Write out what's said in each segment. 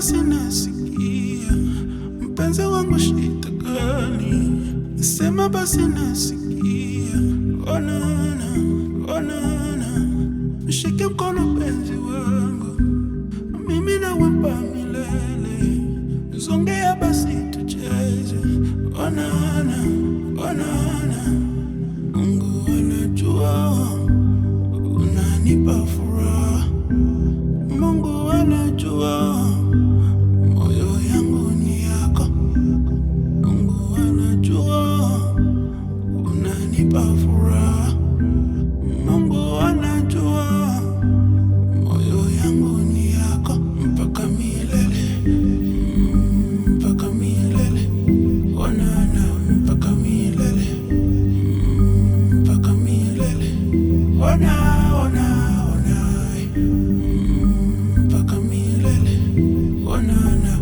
basi nasikia, mpenzi wangu shida gani? Sema basi nasikia, onana, onana, mshike mkono penzi wangu, mimi nawempa milele, zongea basi tucheze, onana, onana, Mungu anajua unanipa furaha, Mungu anajua moyo yangu ni yako, Mungu anajua unanipa furaha, Mungu anajua moyo yangu ni yako mpaka milele, mm, mpaka milele, onana mpaka milele, mm, mpaka milele, ona ona ona, mm, mpaka milele, onana.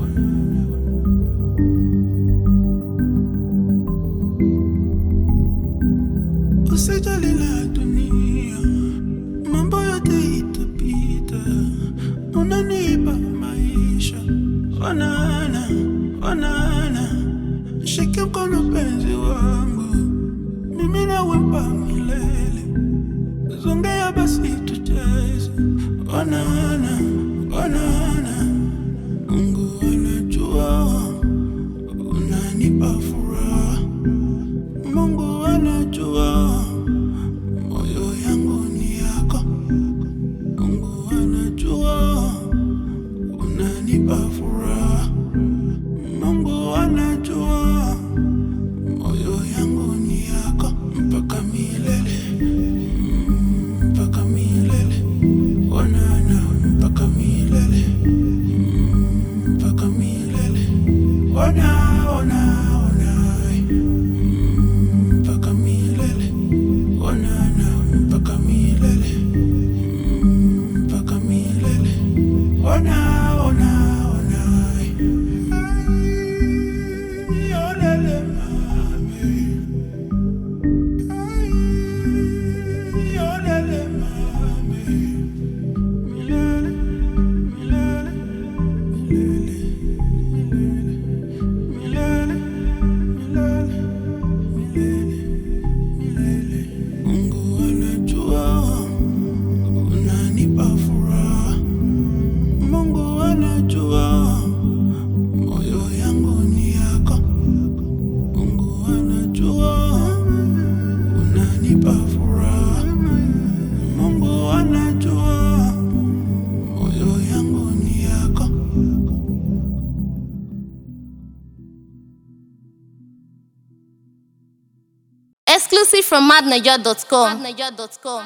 Usijali la dunia, mambo yote itapita, unanipa maisha. Onana, onana, shike mkono penzi wangu, mimi nawempa milele, zongea basi tucheze. Onana, onana, Mungu anajua unanipa furaha, Mungu anajua moyo yangu ni yako, Mungu anajua unanipa furaha, Mungu anajua moyo yangu ni yako mpaka milele, mm, mpaka milele, onana mpaka milele, mm, mpaka milele, ona ona ona, mm, mpaka milele, onana mpaka milele, mm, mpaka milele, ona ona ona, ay, olele mami. Yolele mami, milele, milele, milele, milele, milele, milele, milele. Mungu anajua unanipa furaha, Mungu anajua moyo yangu ni yako, Mungu anajua unanipa furaha, Mungu anajua moyo yangu ni yako. Exclusive from madniger.com.